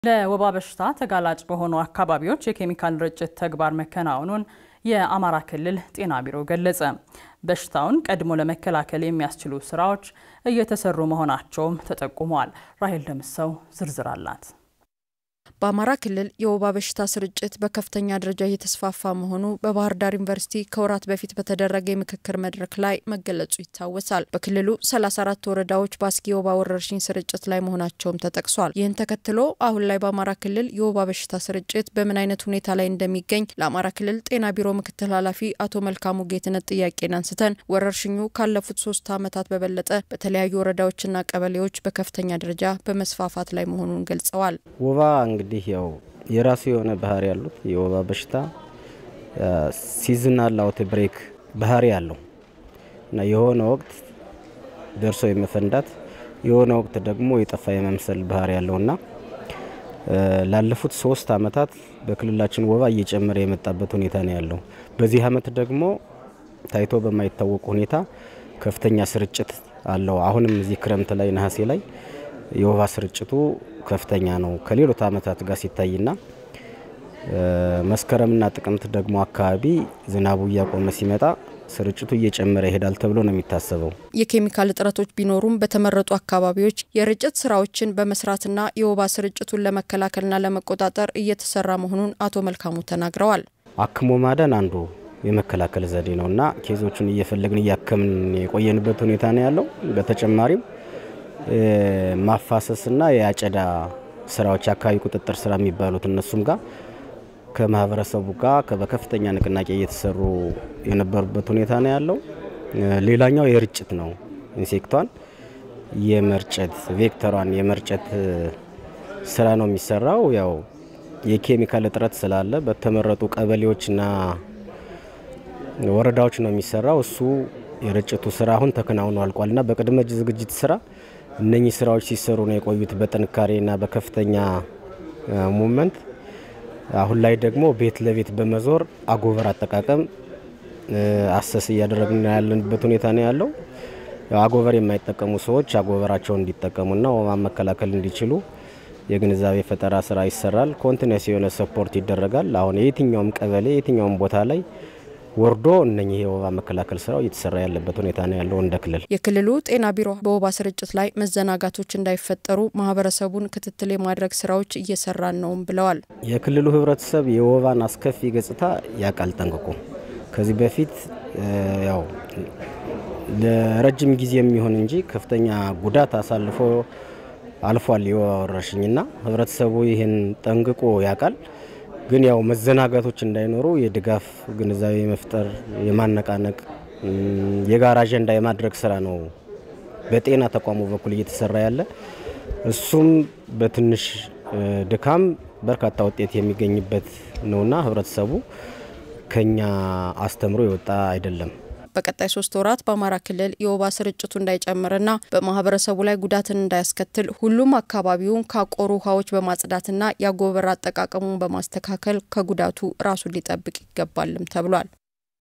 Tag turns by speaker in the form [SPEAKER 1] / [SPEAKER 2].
[SPEAKER 1] ለወባ በሽታ ተጋላጭ በሆኑ አካባቢዎች የኬሚካል ርጭት ተግባር መከናወኑን የአማራ ክልል ጤና ቢሮ ገለጸ። በሽታውን ቀድሞ ለመከላከል የሚያስችሉ ስራዎች እየተሰሩ መሆናቸውም ተጠቁመዋል። ራሄል ደምሰው ዝርዝር አላት።
[SPEAKER 2] በአማራ ክልል የወባ በሽታ ስርጭት በከፍተኛ ደረጃ እየተስፋፋ መሆኑ በባህር ዳር ዩኒቨርሲቲ ከወራት በፊት በተደረገ የምክክር መድረክ ላይ መገለጹ ይታወሳል። በክልሉ 34 ወረዳዎች በአስጊ የወባ ወረርሽኝ ስርጭት ላይ መሆናቸውም ተጠቅሷል። ይህን ተከትሎ አሁን ላይ በአማራ ክልል የወባ በሽታ ስርጭት በምን አይነት ሁኔታ ላይ እንደሚገኝ ለአማራ ክልል ጤና ቢሮ ምክትል ኃላፊ አቶ መልካሙ ጌትነት ጥያቄን አንስተን ወረርሽኙ ካለፉት ሶስት ዓመታት በበለጠ በተለያዩ ወረዳዎችና ቀበሌዎች በከፍተኛ ደረጃ በመስፋፋት ላይ መሆኑን ገልጸዋል።
[SPEAKER 3] ወባ እንግዲህ ያው የራሱ የሆነ ባህሪ ያሉት የወባ በሽታ ሲዝናል አውት ብሬክ ባህሪ ያለው እና የሆነ ወቅት ደርሶ የመፈንዳት የሆነ ወቅት ደግሞ የጠፋ የመምሰል ባህሪ ያለውና ላለፉት ሶስት ዓመታት በክልላችን ወባ እየጨመረ የመጣበት ሁኔታ ነው ያለው። በዚህ ዓመት ደግሞ ታይቶ በማይታወቅ ሁኔታ ከፍተኛ ስርጭት አለው። አሁንም እዚህ ክረምት ላይ ነሐሴ ላይ የወባ ስርጭቱ ከፍተኛ ነው ከሌሎች ዓመታት ጋር ሲታይና መስከረምና ጥቅምት ደግሞ አካባቢ ዝናቡ እያቆመ ሲመጣ ስርጭቱ እየጨመረ ይሄዳል ተብሎ ነው የሚታሰበው።
[SPEAKER 2] የኬሚካል እጥረቶች ቢኖሩም በተመረጡ አካባቢዎች የርጭት ስራዎችን በመስራትና የወባ ስርጭቱን ለመከላከልና ለመቆጣጠር እየተሰራ መሆኑን አቶ መልካሙ ተናግረዋል።
[SPEAKER 3] አክሞ ማዳን አንዱ የመከላከል ዘዴ ነው እና ኬዞቹን እየፈለግን እያከምን የቆየንበት ሁኔታ ነው ያለው። በተጨማሪም ማፋሰስና የአጨዳ ስራዎች አካባቢ ቁጥጥር ስራ የሚባሉት እነሱም ጋር ከማህበረሰቡ ጋር በከፍተኛ ንቅናቄ እየተሰሩ የነበሩበት ሁኔታ ነው ያለው። ሌላኛው የርጭት ነው። ኢንሴክቷን የመርጨት ቬክተሯን የመርጨት ስራ ነው የሚሰራው። ያው የኬሚካል እጥረት ስላለ በተመረጡ ቀበሌዎችና ወረዳዎች ነው የሚሰራው። እሱ የርጭቱ ስራ አሁን ተከናውኖ አልቋልና በቅድመ ዝግጅት ስራ እነኚህ ስራዎች ሲሰሩ ነው የቆዩት በጥንካሬና በከፍተኛ ሙመንት። አሁን ላይ ደግሞ ቤት ለቤት በመዞር አጎበር አጠቃቀም አሰስ እያደረግን ያለንበት ሁኔታ ነው ያለው። አጎበር የማይጠቀሙ ሰዎች አጎበራቸውን እንዲጠቀሙና ወባ መከላከል እንዲችሉ የግንዛቤ ፈጠራ ስራ ይሰራል። ኮንቲኒስ የሆነ ሰፖርት ይደረጋል። አሁን የትኛውም ቀበሌ የትኛውም ቦታ ላይ ወርዶ እነኚህ የወባ መከላከል ስራው እየተሰራ ያለበት ሁኔታ ነው ያለው። እንደ ክልል
[SPEAKER 2] የክልሉ ጤና ቢሮ በወባ ስርጭት ላይ መዘናጋቶች እንዳይፈጠሩ ማህበረሰቡን ክትትል የማድረግ ስራዎች እየሰራን ነውም ብለዋል።
[SPEAKER 3] የክልሉ ህብረተሰብ የወባን አስከፊ ገጽታ ያውቃል ጠንቅቆ። ከዚህ በፊት ያው ለረጅም ጊዜ የሚሆን እንጂ ከፍተኛ ጉዳት አሳልፎ አልፏል የወባ ወረርሽኝና ህብረተሰቡ ይህን ጠንቅቆ ያውቃል። ግን ያው መዘናጋቶች እንዳይኖሩ የድጋፍ ግንዛቤ መፍጠር፣ የማነቃነቅ የጋራ አጀንዳ የማድረግ ስራ ነው በጤና ተቋሙ በኩል እየተሰራ ያለ። እሱም በትንሽ ድካም በርካታ ውጤት የሚገኝበት ነውና ህብረተሰቡ ከኛ አስተምሮ የወጣ አይደለም።
[SPEAKER 2] በቀጣይ ሶስት ወራት በአማራ ክልል የወባ ስርጭቱ እንዳይጨምርና በማህበረሰቡ ላይ ጉዳትን እንዳያስከትል ሁሉም አካባቢውን ካቆሩ ውሃዎች በማጽዳትና የአጎበር አጠቃቀሙን በማስተካከል ከጉዳቱ ራሱን ሊጠብቅ ይገባልም ተብሏል።